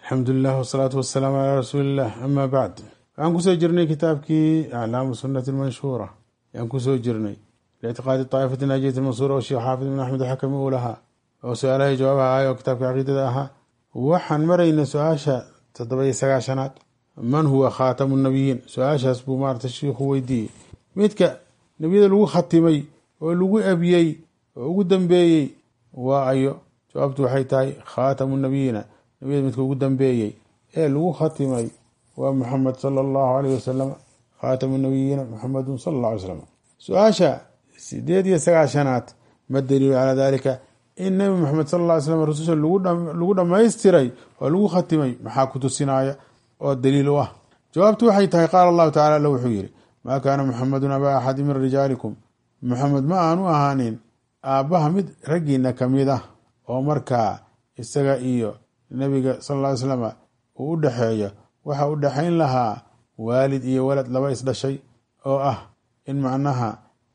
alxamdulilah wasalaatu wasalaamu calaa rasuuliillah ama bacd waxaan kusoo jirnay kitaabkii aclaamu sunnati lmanshuura ayaan kusoo jirnay liictiqaadi taa'ifati naajiyati mansuura oo sheekh xaafid ibn axmed xakami uu lahaa oo su-aalahay jawaabaha ahay oo kitaabka caqiidada ahaa waxaan maraynay su-aasha toddoba iyo sagaashanaad man huwa khaatamu nabiyiin su-aashaas buu maarata shiikhu weydiiyey midka nebiyada lagu khatimay oo lagu abiyey oo ugu dambeeyey waa ayo jawaabtu waxay tahay khaatamu nabiyiina nebiyada midka ugu dambeeyey ee lagu khatimay waa muxamed sala allahu aleyh wasalam khaatamu nabiyiina muxamedun sala alla alay slam su-aasha sideed iyo sagaashanaad ma daliilu calaa dalika in nebi moxamed sal lla ly slam rasusha lagu dhammaystiray oo lagu khatimay maxaa ku tusinaya oo daliil u ah jawaabtu waxay tahay qaala allahu tacala alla wuxuu yidhi maa kaana muxamedun abaa axadi min rijaalikum muxamed ma aanu ahaanin aabbaha mid raggiina ka mid ah oo markaa isaga iyo nebiga sal lla ly slam uu u dhexeeyo waxa u dhexayn lahaa waalid iyo walad laba isdhashay oo ah in macnaha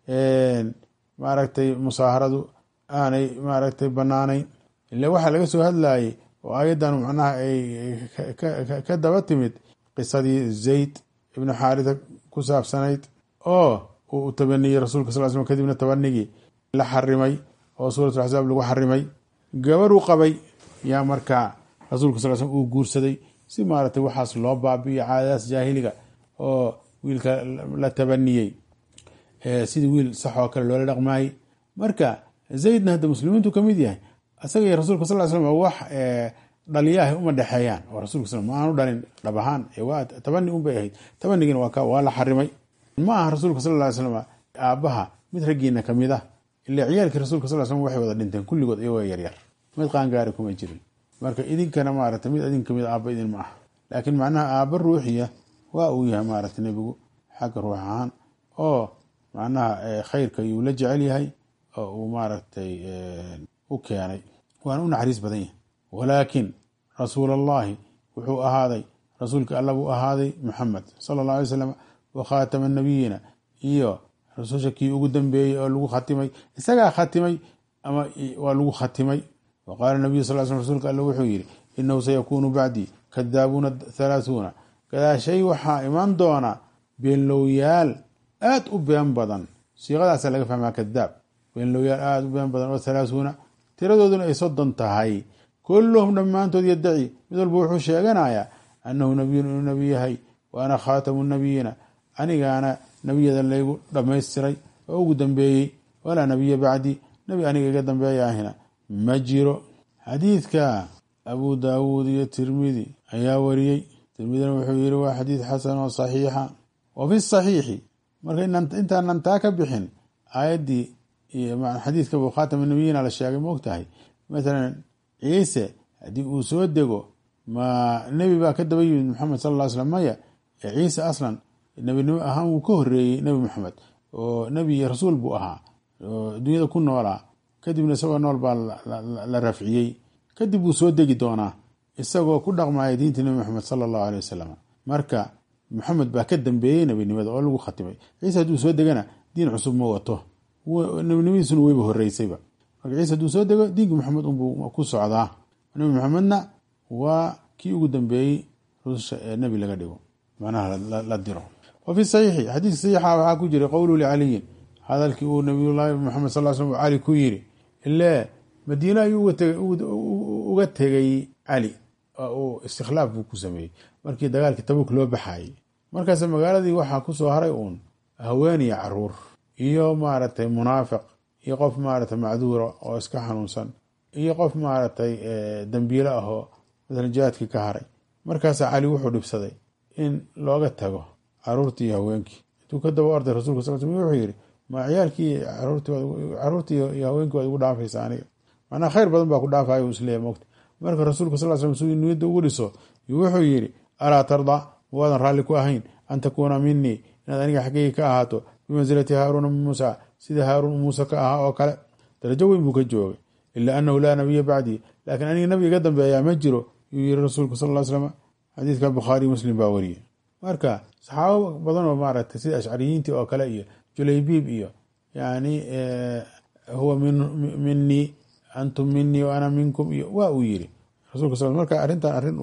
maaragtay musaaharadu aanay maaragtay banaanayn ile waxaa laga soo hadlayay oo ayadan macnaha ay ka daba timid qisadii zayd ibnu xaarisa ku saabsanayd oo uu tabaniyey rasuulka sal slam kadibna tabanigii la xarimay oo suurat axsaab lagu xarimay gabaruu qabay yaa markaa rasuulka sal slm uu guursaday si maaragtay waxaas loo baabi'iyo caadadaas jaahiliga oo wiilka la tabaniyey sidii wiil sax oo kale loola dhaqmaayey marka zaydna hadda muslimiintu ka mid yahay isaga iyo rasulka sal slam wax dhaliyaah uma dhexeeyaan oo rasulka sl ma aanu dhalin dhab ahaan waa tabani unbay ahayd tabanigina waa la xarimay ma aha rasuulka sal ly slam aabbaha mid raggiina kamid ah ile ciyaalkii rasulka sal slm waxay wada dhinteen kulligood iyagoo yaryar mid qaangaari kuma jirin marka idinkana maarata mid idin kamid aabba idin ma ah laakiin macnaha aabba ruuxiya waa uu yahay maarata nebigu xagga ruux ahaan oo macnaha khayrka yuu la jecel yahay oo uu maaragtay u keenay waana u naxariis badan yahay walaakin rasuul allahi wuxuu ahaaday rasuulka alla buu ahaaday muxamed sala allah alay slam wa khaatama nabiyiina iyo rasusha kii ugu dambeeyey oo lagu khatimay isagaa khatimay ama waa lagu khatimay wa qaala nabiyu sal sl rsulka alla wuxuu yidhi inahu sayakuunu bacdii kadaabuuna halaathuuna gadaashay waxaa iman doona beenlowyaal aada u been badan siiqadaasa laga fahmaa kadaab beenlowyaal aada u been badan oo halaathuuna tiradooduna ay soddon tahay kulluhum dhammaantood yadaci mid walba wuxuu sheeganayaa annahu nabiyun inuu nebi yahay wa ana khaatamu nabiyiina anigaana nebiyada laygu dhammaystiray oo ugu dambeeyey walaa nebiya bacdi nebi aniga iga dambeeyaahina ma jiro xadiidka abu daawuud iyo tirmidi ayaa wariyey tirmidina wuxuu yihi waa xadiid xasan oo saxiixa wa fi saxiixi marka intaanan taa ka bixin aayaddii xadiidka bu khaatama nabiyiina la sheegay maogtahay mathalan ciise haddii uu soo dego ma nebi baa ka daba yimid maxamed sal ll slam maya ciise aslan nebinimo ahaan wuu ka horeeyey nebi maxamed oo nebi iyo rasuul buu ahaa oo dunyada ku noolaa kadibna isagoo nool baa la rafciyey kadib wuu soo degi doonaa isagoo ku dhaqmaya diinta nebi maxamed sala allahu aley wasalam marka maxamed baa ka dambeeyey nebinimada oo lagu khatimay ciise hadduu soo degana diin cusub ma wato nebinimadiisuna weyba horeysayba marka ciise hadduu soo dego diinka maxamed unbuu ku socdaa nebi maxamedna waa kii ugu dambeeyey rususha ee nebi laga dhigo macnaha la diro wa fi saxiixi xadiiska saxiixa waxaa ku jiray qowlu licaliyin hadalkii uu nabiyullaahi maxamed sal slam cali ku yiri ile madiine ayuu uga tegay cali oo uu istikhlaaf buu ku sameeyey markii dagaalkii tabuk loo baxayey markaas magaaladii waxaa kusoo haray uun haweeniya caruur iyo maaragtay munaafiq iyo qof maaragtay macduura oo iska xanuunsan iyo qof maaragtay dambiilo ahoo masalan jihaadkii ka haray markaasaa cali wuxuu dhibsaday in looga tago caruurtii iyo haweenkii intuu ka daba orday rasulka sal sl wuxuu yidhi ma ciyaalkii caruurtii iyo haweenkii waad igu dhaafaysa aniga macnaa khayr badan baa ku dhaafaya isleeya mogta marka rasuulka sal slam suu niyadda ugu dhiso wuxuu yidhi alaa tarda waadan raalli ku ahayn an takuuna minii inaad aniga xaggeyga ka ahaato bimansilati haaruuna min muusa sida haaruun muuse ka ahaa oo kale darajo weyn buu ka joogay ila anahu laa nabiya bacdii laakiin aniga nabi iga dambeeyaa ma jiro yuu yiri rasuulka sal ly slam xadiidka bukhaariy muslim baa wariyey marka saxaabo badan oo maaragtay sida ashcariyiintii oo kale iyo julaybiib iyo yani huwa minii antum minii wa ana minkum iyo waa uu yiri rasulka sal marka arrintan arrin uu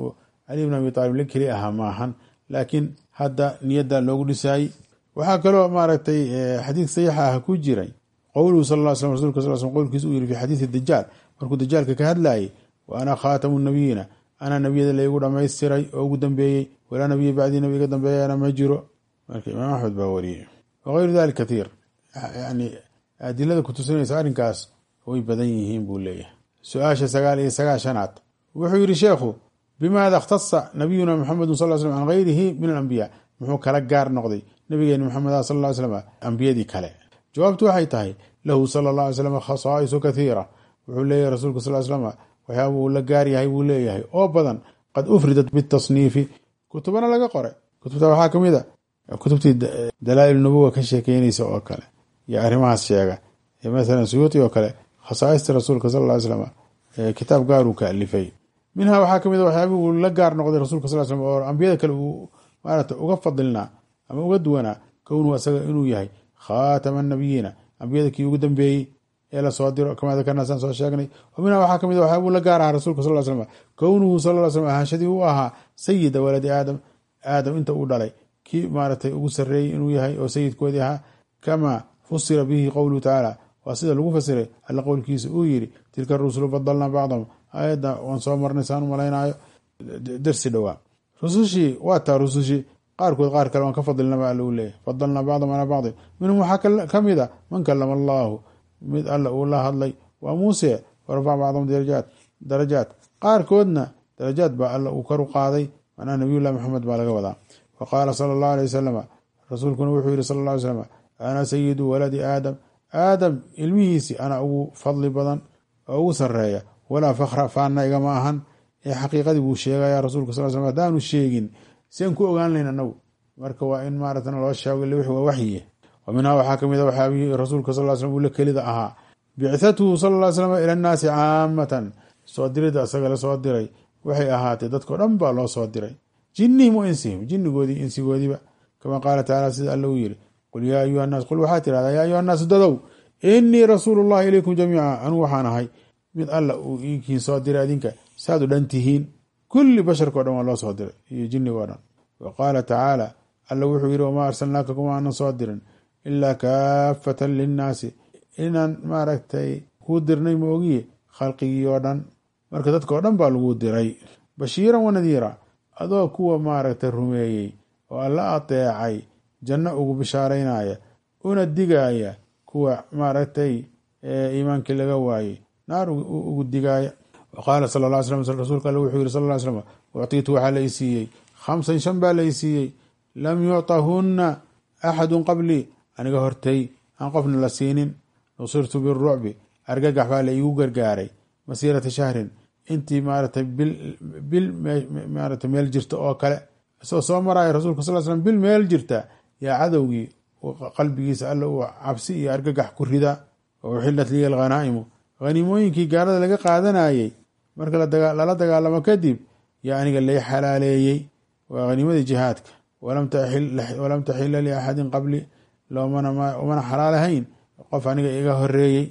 cali bn abi aalib la keli ahaa maahan laakiin hadda niyadda loogu dhisaayey waxaa kaloo maaragtay xadiid saxiixa ah ku jiray qowluhu sal l slam rasulka sal sl qowlkiisa uu yiri fi xadiidi dajaal markuu dajaalka ka hadlayay wa ana khaatamu nabiyiina anaa nebiyada laygu dhamaystiray oo ugu dambeeyey walaa nabiya bacdii nabi iga dambeeyana ma jiro marka imaam axmed baa wariyey wagayru dalik kathiir yani adilada kutusinaysa arrinkaas way badan yihiin buu leeyahay su-aasha sagaal iyo sagaashanaad wuxuu yihi sheekhu bimaada ikhtasa nabiyuna maxamedu sal slm can gayrihi min alambiya muxuu kala gaar noqday nabigeeni maxamed sal ly slam ambiyadii kale jawaabtu waxay tahay lahu sala la alay slam khasaa'isu kathiira wuxuu leeyahay rasuulka sal slam waxyaaba uu la gaar yahay buu leeyahay oo badan qad ufridat bitasniifi kutubana laga qore kutubta waxaa kamid a kutubtii dalaail nubuwa ka sheekeynaysa oo kale iyo arrimahaas sheega masalan suyuuti oo kale khasaaista rasuulka sal ly slam kitaab gaaruu ka alifay minha waxaa kamid a waxyaabi uu la gaar noqday rasulka sal slam oo ambiyada kale uu maarata uga fadilnaa ama uga duwanaa kownuhu asaga inuu yahay khaatama nabiyiina ambiyada kii ugu dambeeyey ee lasoo diro kamaa dakarnaasaan soo sheegnay wa minha waxaa kamid a waxyaabuu la gaar ahaa rasulka sal slam kownuhu sal ly slam ahaanshadii uu ahaa sayida waladi aadam aadam inta uu dhalay kii maaratay ugu sarreeyey inuu yahay oo sayidkoodii ahaa kamaa fusira bihi qowluhu tacaala waa sida lagu fasiray alla qowlkiisa uu yiri tilka rusulu badalnaa bacdahum aayadda waan soo marnay saan u malaynaayo darsi dhowaa rusushii waa taa rusushii qaarkood qaar kale waan ka fadilnaba alla uu leeyahy fadalnaa bacdahum calaa bacdin minhum waxaa ka mid a man kalama allaahu mid alla uu la hadlay waa muuse warafac bacdahum darajaat darajaat qaarkoodna darajaad baa alla uu karu qaaday macnaha nabiyullahi maxamed baa laga wadaa wa qaala sala allahu alay wasalama rasuulkuna wuxuu yihi sala alla alay slam ana sayidu waladi aadam aadam ilmihiisii ana ugu fadli badan oo ugu sareeya walaa fakra faana igama ahan ee xaqiiqadii buu sheegaya rasuulka sal slam hadaanu sheegin seen ku ogaan layn anagu marka waa in maarata loo sheego ille wixii waa waxyiye wa minhaa waxaa kamid a waxyaabihii rasuulka sal slam uu la kelida ahaa bicthatuhu sal ly slam ila annaasi caamatan soo dirida isaga la soo diray waxay ahaatay dadkao dhan baa loo soo diray jinihim wa insihim jinigoodii insigoodiiba kama qaala tacaala sida alla uu yiri qul yaa ayuha naas qul waxaa tirahdaa yaa ayuha naasu dadow inii rasuulu llahi ilaykum jamiica anugu waxaan ahay mid alla uu iinkiin soo diray adinka saad u dhan tihiin kulli basharkao dhan waa loo soo diray iyo jinigoo dhan wa qaala tacaala alla wuxuu yiri wamaa arsalnaaka kuma aanan soo dirin ilaa kaafatan linnaasi inaan maaragtay kuu dirnay ma ogiye khalqigii oo dhan marka dadkao dhan baa lagu diray bashiiran wa nadiira adoo kuwa maaragtay rumeeyey oo alla adeecay janno ugu bishaaraynaya una digaaya kuwa maaragtay iimaankii laga waayey naar ugu digaaya wa qaala sala lla ly slam rasuulka alle wuxuu yiri sal ly slam uctiitu waxaa la isiiyey khamsan shan baa la isiiyey lam yuctahunna axadun qablii aniga hortay aan qofna la siinin nusirtu birucbi argagax baa la iigu gargaaray masiirata shahrin intii maaratay bil maarata meel jirta oo kale isagoo soo maraya rasuulka sal slam bil meel jirta yaa cadowgii qalbigiisa alla uu cabsi iyo argagax ku rida oo uxilat liya alghanaa'imu haniimooyinkii gaalada laga qaadanayey marka lala dagaalamo kadib yaa aniga lay xalaaleeyey waa haniimadii jihaadka walam taxila liaxadin qabli umana xalaalahayn qof aniga iga horeeyey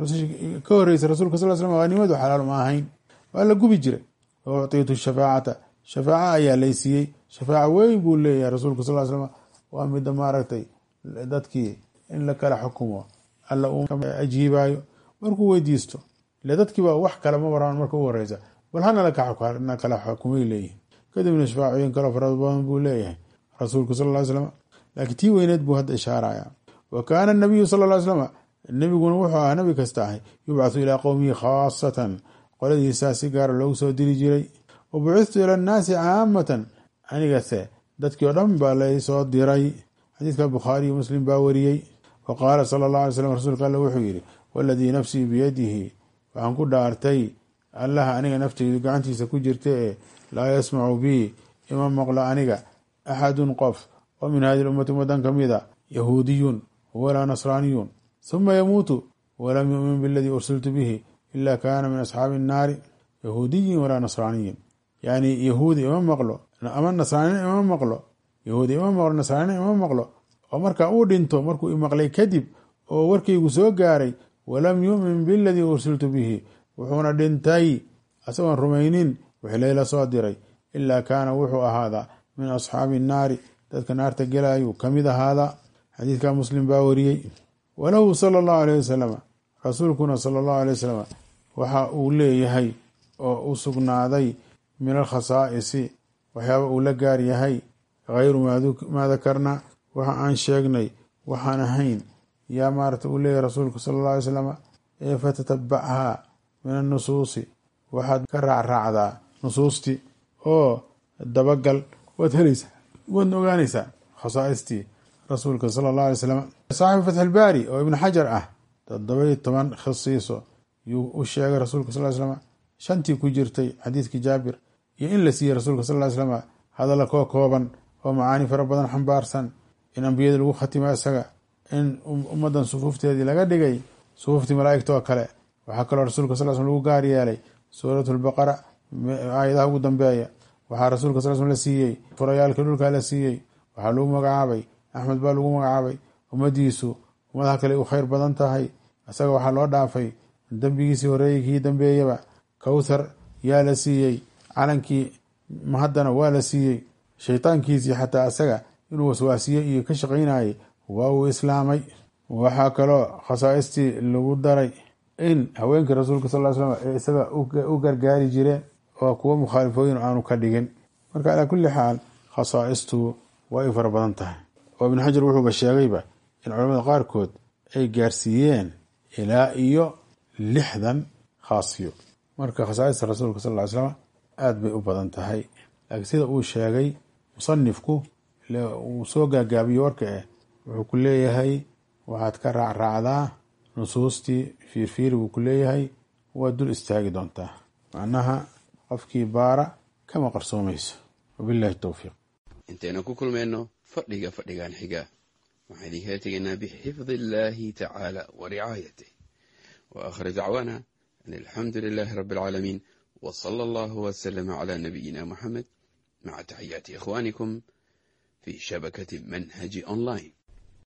ka horreysay rasulka sal slam hanimadu xalaal ma ahayn waa la gubi jiray wa uctiitu shafaacata shafaaca ayaa laysiiyey shafaaca weyn buu leeyahay rasuulka sal slam waa mida maaragtay dadkii in la kala xukumo alla uu ajiibayo markuu weydiisto ile dadkiiba wax kale ma waraan marka u horeysa bal hana kala xukumay leeyihin kadibna shafaacooyin kaloo farad badan buu leeyahay rasuulku sal ly slam laakiin tii weyneed buu hadda ishaaraya wa kaana nabiyu sal ly slam nebiguna wuxuu ahaa nabi kasta ahay yubcathu ilaa qowmihi khaasatan qoladiisaa si gaara loogu soo diri jiray wa bucithtu ila annaasi caamatan anigase dadkii oo dhan baa laysoo diray xadiidka bukhaari iyo muslim baa wariyey wa qaala sala allah alay slam rasuulka alle wuxuu yidhi waladii nafsii biyadihi waxaan ku dhaartay allaha aniga nafteydu gacantiisa ku jirta ee laa yasmacu bii ima maqlo aniga axadun qof oo min hadihi ummati ummadan ka mid a yahuudiyun walaa nasraaniyun huma yamuutu walam yumin biladii ursiltu bihi ila kaana min asxaabi innaari yahuudiyin walaa nasraaniyin yani yahuudi ima maqlo ama nasraanina ima maqlo yahuudi ima maqlo nasraanina ima maqlo oo markaa uu dhinto markuu imaqlay kadib oo warkaygu soo gaaray walam yumin biladii ursiltu bihi wuxuuna dhintay asagoon rumaynin wixii layla soo diray ilaa kaana wuxuu ahaadaa min asxaabi nnaari dadka naarta gelayuu kamid ahaadaa xadiidka muslim baa wariyey walahu sala allahu aleyh wasalam rasuulkuna sala allahu aley wasalam waxa uu leeyahay oo u sugnaaday min alkhasaa'isi waxyaaba uu la gaar yahay hayru maa dakarna waxa aan sheegnay waxaan ahayn yaa maarata uu leeyahay rasuulku sala alla alay slam ee fatatabacha min annusuusi waxaad ka raacraacdaa nusuustii oo dabagal waad helaysaa waadna ogaanaysaa khasaaistii rasuulka sala allah alay slam saaxibu fatx ilbaari oo ibnu xajar ah toddobai toban khasiiso yuu u sheegay rasuulka sal slam shantii ku jirtay xadiidkii jaabir iyo in la siiyey rasuulka sal ly slam hadalla koo kooban oo macaani fara badan xambaarsan in ambiyada lagu khatimo isaga in ummadan sufuufteedii laga dhigay sufuuftii malaaigta oo kale waxaa kaloo rasuulka sal sl lagu gaar yeelay suurat lbaqara aayadaha ugu dambeeya waxaa rasuulka sal sl la siiyey furayaalkii dhulkaa la siiyey waxaa lagu magacaabay axmed baa lagu magacaabay ummadiisu ummadaha kale u khayr badan tahay isaga waxaa loo dhaafay dembigiisii horeeyey kii dambeeyaba kowthar yaa la siiyey calankii mahaddana waa la siiyey shaytaankiisii xataa isaga inuu waswaasiye iyo ka shaqaynayay waa uu islaamay waxaa kaloo khasaaistii lagu daray in haweenkii rasuulka sal ly slam ee isaga u gargaari jireen oo kuwo mukhaalifooyin aanu ka dhigin marka calaa kulli xaal khasaa'istu waa ay fara badan tahay oo ibnu xajar wuxuuba sheegayba in culamada qaarkood ay gaarsiiyeen ilaa iyo lixdan khaasiyo marka khasaaista rasuulka sal ly slam aada bay u badan tahay laakiin sida uu sheegay musanifku uu soo gaagaabiyo warka eh wuxuu ku leeyahay waxaad ka raacraacdaa nusuustii fiirfiiri buu ku leeyahay waad dul istaagi doontaa macnaha qofkii baara kama qarsoomayso wabillahi towfiiq intaynu ku kulmayno fadhiga fadhigan xiga waxaan idinkala tegaynaa bixifdi illaahi tacaala wa ricaayatih wa aakhir dacwaana an alxamdu lilaahi rabbi alcaalamiin wa sala allahu wasalama calaa nabiyina muxamed maca taxiyaati ikhwaanikum fi shabakati manhaji online